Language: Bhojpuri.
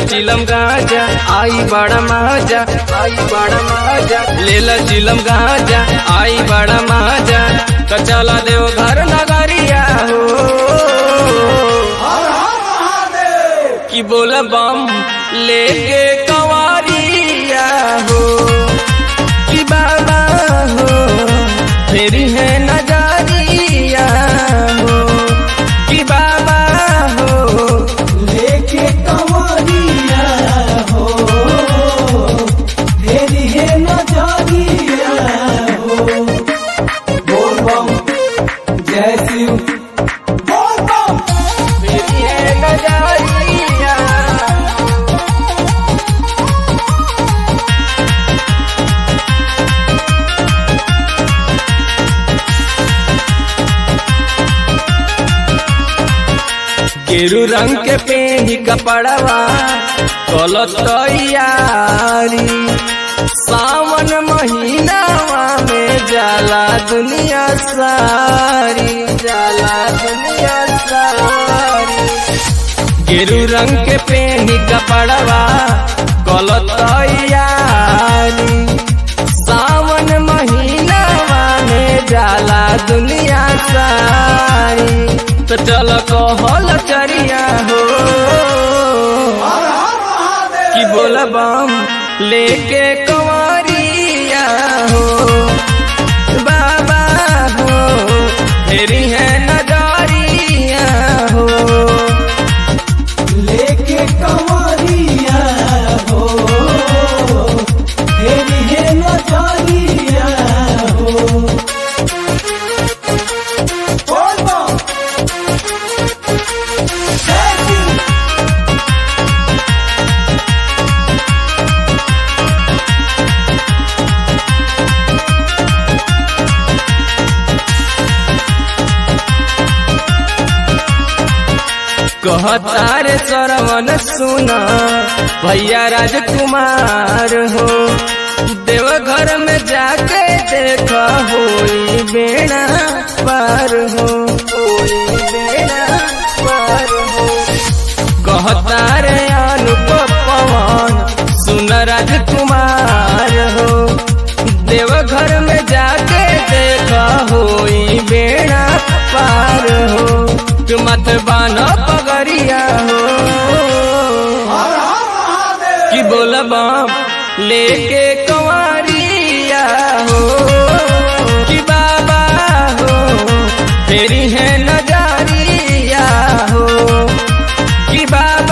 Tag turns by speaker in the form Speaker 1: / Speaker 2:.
Speaker 1: चिलम गाजा आई बड़ा माजा आई बड़ा माजा लेला चिलम गाजा आई बड़ा माजा तो चला देव घर नगरिया हो कि बोल बम लेके कंवरिया हो कि बाबा हो फेरी है नजरिया हो कि बाबा हो
Speaker 2: लेके कवरिया हो तेरी है नजरिया हो बोल बम जय शिव बोल बम
Speaker 1: फेरी है नजरिया गेरू रंग के पेनी कपड़वा कलत तैयारी सावन महीनावा में जाला दुनिया सारी जाला दुनिया सारी गेरू रंग के पेनी कपड़वा कलत तैयारी सावन महीनावा में जाला दुनिया सारी तो चल कहल चरिया हो कि बोल बम लेके कंवरिया हो बाबा हो फेरी है नजरिया हो
Speaker 2: लेके कवरिया हो तेरी है नजरिया हो बोल बम जय शिव
Speaker 1: कहतार सरवन सुना भैया राजकुमार हो देवघर में जाके देख होई बेड़ा पार हो होई बेड़ा पार हो कहतार अनुप पवन सुन राजकुमार हो देवघर में जाके देख होई बेड़ा पार हो तू मत बानो पगरिया हो कि बोल बम लेके कंवरिया हो कि बाबा हो फेरी है नजरिया हो कि बाबा